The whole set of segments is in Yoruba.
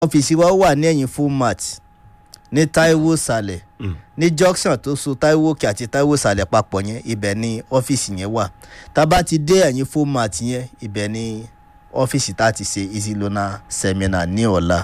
ọ́fíìsì wa wà ní ẹ̀yìn fullmat ní taiwo sàlẹ̀ ní junction tó so taiwo òkè àti taiwo sàlẹ̀ papọ̀ yẹn ibẹ̀ ni ọ́fíìsì yẹn wà tá a bá ti dé ẹ̀yìn fullmat yẹn ibẹ̀ ni ọ́fíìsì tá a ti ṣe easy loaner seminar ní ọ̀la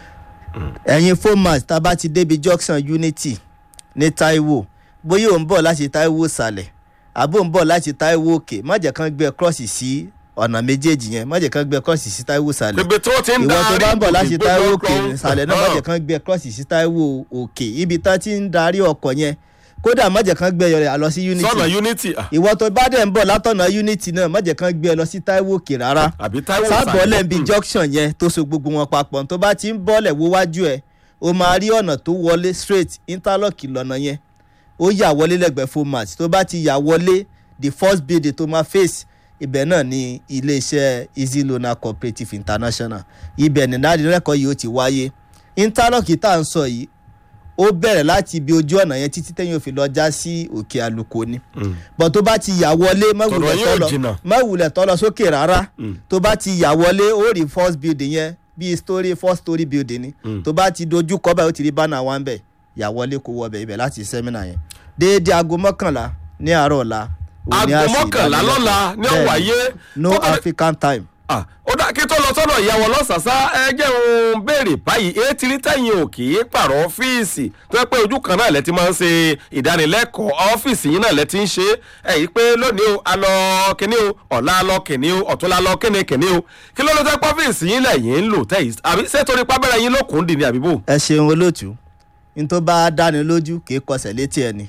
ẹ̀yìn fullmat tá a bá ti débi junction unity ní taiwo bóyá ò ń bọ̀ láti taiwo sàlẹ̀ àbò ń bọ̀ láti taiwo òkè má jẹ́ kán gbé cross sí ọ̀nà méjèèjì yẹn má jẹ́ kán gbé cross sí taiwo sàlẹ̀ bèbè tó ti ń ìwọ tó darí bá ń bọ̀ láti ìgbé táíwò lọ́kọ̀ òkè ìsàlẹ̀ náà má jẹ́ kán gbé cross sí táíwò òkè ibi tán ti ń darí ọkọ̀ yẹn kódà má jẹ́ kán gbé ẹ lọ sí unity sọ́nà unity ah, ìwọ tó bá dẹ̀ ń bọ̀ látọ̀nà unity náà má jẹ́ kán gbé ẹ lọ sí táíwò òkè rárá àbí táíwò sábọ̀ọ́lẹ̀ ń bi Mm. junction yẹn tó so gbogbo wọn papọ̀ tó bá ti ń bọ́lẹ̀ wo wájú ẹ̀ o máa rí ọ̀nà tó wọlé straight interlock lọ́nà yẹn ó yà wọlé lẹ́gbẹ̀ẹ́ format tó bá ti yà wọlé the first building tó máa face ibẹ̀ náà ni iléeṣẹ́ easy loaner cooperative international ibẹ̀ ní ìdánilẹ́kọ̀ọ́ yìí ó ti wáyé interlock tá à ń sọ yìí ó bẹ̀rẹ̀ láti ibi ojú ọ̀nà yẹn títí tẹ́yìn òfin lọ já sí òkè àlùkò ni Mm. bọ̀ tó bá ti yà wọlé má Tọ̀nà wulẹ̀ yóò tọ́ jìnnà. lọ má wulẹ̀ tọ́ lọ sókè rárá Mm. tó bá ti yà wọlé ó rí first building yẹn bíi story four story building ni Mm. tó bá ti dojú kọ báyìí ó ti rí bánà wa ń bẹ̀ yà wọlé kó wọ bẹ̀ ibẹ̀ láti sẹ́mínà yẹn déédéé aago mọ́kànlá ní àárọ̀ ọ̀la òun ni a aago ṣe mọ́kànlá ìdánilẹ́kọ̀ọ́. lọ́la ní Bẹ́ẹ̀ni, ọ̀wáyé no african time Ah, ó dá kí tó lọ sọ́dọ̀ ìyàwó lọ́sàsá ẹ jẹ́ òun béèrè báyìí etí rí tẹ̀yìn òkè pààrọ̀ ọ́fíìsì tó yẹ pé ojú kan náà lẹ ti máa ń ṣe ìdánilẹ́kọ̀ọ́ ọ́fíìsì yín náà lẹ ti ń ṣe é ẹ̀yìn pé lónìí o a lọ kíní o ọ̀la a lọ kíní o ọ̀túnla a lọ kíní kíní o kí ló ló tẹ́ pọ́fíìsì yín lẹ́yìn ń lò tẹ́yìn àbí ṣé torí pábẹ́rẹ́ yín lókun dì ní àbíbò. ẹ ṣeun olóòtú ní tó bá dáni lójú kì í kọsẹ̀ létí ẹni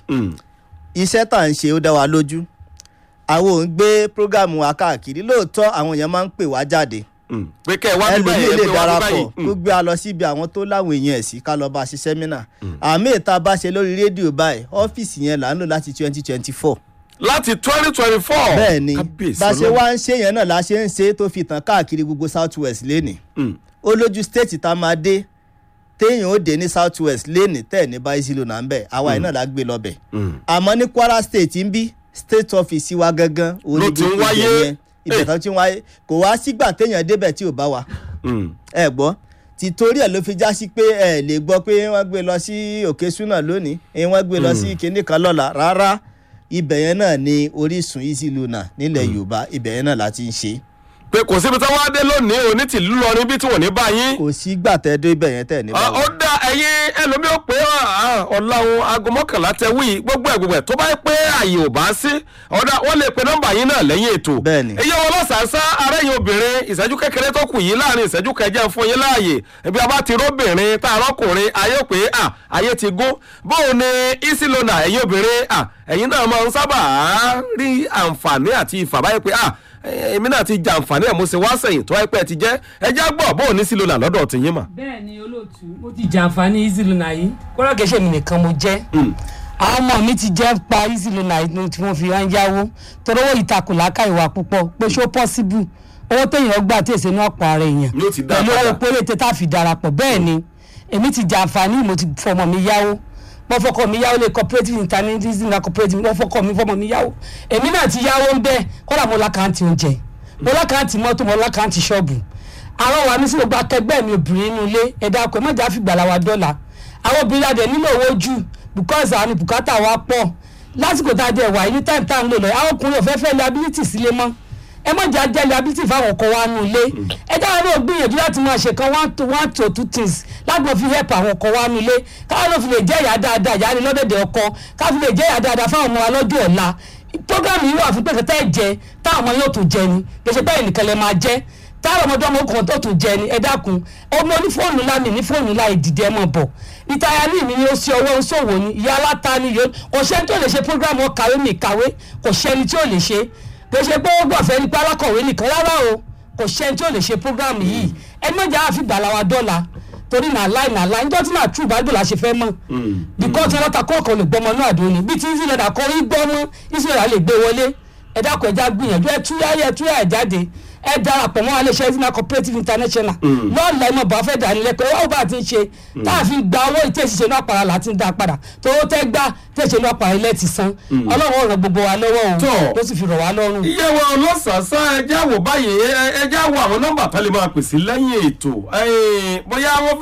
iṣẹ́ tá à ń ṣe ó dá wa lójú àwọn ò ń gbé prógámù wa káàkiri lóòótọ́ àwọn èèyàn máa ń pè wá jáde pé kẹ́ ẹ wá bí báyìí ẹlòmíì ẹ lè pé wá bí darapọ̀ báyìí. kó gbé a lọ síbi àwọn tó láwọn èèyàn ẹ̀ sí ká lọ bá a ṣe sẹ́mínà àmì ìta bá ṣe lórí rédíò báyìí ọ́fíìsì yẹn là ń lò láti twenty twenty four láti twenty twenty four. bẹ́ẹ̀ ni bá a ṣe wá ń ṣe yẹn náà la ṣe ń ṣe tó fi tàn káàkiri gbogbo south west lénìí ó lójú state tá a máa dé téèyàn ó dé ní south west lénìí tẹ̀ ní báyìí ló náà ń bẹ̀ àwa yìí náà la gbé lọ bẹ̀ àmọ́ ní kwara state ń bí state office wa gangan òun Ló ni ti ń gbogbo wáyé. ibẹ̀ yẹn ibẹ̀ tó ti ń wáyé kò wá sígbà téèyàn débẹ̀ tí ò bá wa ẹ gbọ́ tìtorí ẹ̀ ló fi já sí pé ẹ lè gbọ́ pé wọ́n gbé lọ sí òkè súnà lónìí ẹ wọ́n gbé lọ sí kinní kan lọ́la rárá ibẹ̀ yẹn náà ni orísun easy luna nílẹ̀ yorùbá ibẹ̀ yẹn náà la ti ń ṣe pé kò síbi tí wọ́n á dé lónìí òní tìlú lọ níbi tí wọ́n ní bá yín. kò sí gbà tẹ́ dé ibẹ̀ yẹn tẹ̀ ní Ah, báwo. ó dá ẹyin ẹlòmíì ó pé ọ̀làwọn aago mọ́kànlá tẹ wí gbogbo ẹ̀ gbogbo ẹ̀ tó bá yẹ pé àyè ò bá sí ọ̀dà wọ́n lè pe nọ́mbà yín náà lẹ́yìn ètò. Bẹ́ẹ̀ni. iye wọn lọ́sàásá arẹ́yìn obìnrin ìṣẹ́jú kékeré tó kù yìí láàrin ìṣẹ́jú kẹjẹ fún yín láàyè ibi a bá ti róbìnrin tá a rọ́kùnrin ayé pé à ayé ti gún bóun ni easy loaner ẹ̀yin obìnrin à ẹ̀yin náà máa ń sábà rí àǹfààní àti ìfàbáyé pé à èmi náà ti jàǹfààní ẹ̀ mo ṣe wá sẹ́yìn tó wáyé pé ẹ ti jẹ́ ẹ já gbọ́ bóun ní easy loaner lọ́dọ̀ tìyín mà. bẹ́ẹ̀ ni olóòtú mo ti jàǹfààní easy luna yìí kódà kìí ṣe mi nìkan mo jẹ́ àwọn ọmọ mi ti jẹ́ pa easy luna yìí tí wọ́n fi wá ń yáwó torówó ìtakùn láká ìwà púpọ̀ pé ṣó pọ́síbù owó téèyàn gbà tí èsè náà pa ara èèyàn Yóò ti dá pẹ̀lú padà. owó péréte tá a fi darapọ̀ bẹ́ẹ̀ ni èmi ti jàǹfààní mo ti fọmọ mi yáwó mo fọkọ mi yáwó lé cooperative international na cooperative mo fọkọ mi fọmọ mi yáwó èmi náà ti yáwó ń bẹ́ẹ̀ kódà mo lákàntì oúnjẹ mo lákàntì mọ́tò mo lákàntì ṣọ́ọ̀bù àwọn wa ní sí gbogbo akẹgbẹ́ mi obìnrin inú ilé ẹ̀dá ọkọ̀ ẹ̀ má jà fìgbàlà wa dọ́là àwọn obìnrin adẹ̀ nílò owó jù because àwọn bùkátà wa pọ̀ lásìkò tá a dẹ̀ wà ní time tá a ń lò lọ àwọn ọkùnrin ò fẹ́ fẹ́ liability sílé mọ́ ẹ má jà jẹ́ liability fáwọn ọkọ wa nù ilé ẹ dáhùn náà gbìyànjú láti máa ṣe kan one to one to two things láti máa fi help àwọn ọkọ wa nù ilé káwọn ló fi lè jẹ́ ìyá dáadáa ìyá ni lọ́dẹ̀dẹ̀ ọkọ káwọn fi lè jẹ́ ìyá dáadáa fáwọn ọmọ wa lọ́jọ́ ọ̀la program yìí wà fún pẹ̀kẹ́tẹ́ ẹ̀jẹ̀ táwọn ọmọ yóò tún jẹ ni gbèsè báyìí nìkan lè máa jẹ́ táwọn ọmọdé ọmọ kan tó tún jẹ ni ẹ dákun ọmọ ní fóònù ńlá mi ní fóònù ńlá ìdìdẹ mọ bọ ìtayà ní mi ni ó ṣe ọwọ́ ń ṣòwò ni ìyá aláta ni yóò kò sẹ́ni tó lè ṣe program ọkàwé mi kàwé kò sẹ́ni tí ò lè ṣe kò ṣe pé ó gbọ̀fẹ́ nípa alákọ̀wé nìkan rárá o kò sẹ́ni tí ò lè ṣe program yìí ẹ mọ̀jà àfi gbàlà wa dọ́là torí nà láì nà láì níjọ́ tí nà true bible la ṣe fẹ́ mọ̀ because ọlọ́ta kọ́ọ̀kan lè gbọ́mọ náà àdó ni bí tí israel àkọ́ rí gbọ́mọ israel lè gbé wọlé ẹ dákun ẹja gbìyànjú ẹ túyà ẹ túyà ẹ jáde ẹ darapọ̀ mọ́ iléeṣẹ́ izina cooperative international lọ́ọ̀lá ẹ̀ mọ̀ bá fẹ́ dánilẹ́kọ̀ọ́ ẹ̀ wọ́n bá ti ń ṣe tá a fi gba owó ìtẹ̀síṣe náà para láti ń dá padà tó tẹ́ gbá tẹ̀síṣe náà para ilẹ̀ ti san ọlọ́run ó ràn gbogbo wa lọ́wọ́ Tó. o ló sì fi rọ̀ wá lọ́rùn. iye wa ọlọ́sàásá ẹjẹ́ àwò báyìí ẹ- ẹjẹ́ àwò àwọn nọ́mbà tá lè máa pèsè lẹ́yìn ètò Eh, bóyá wọ́n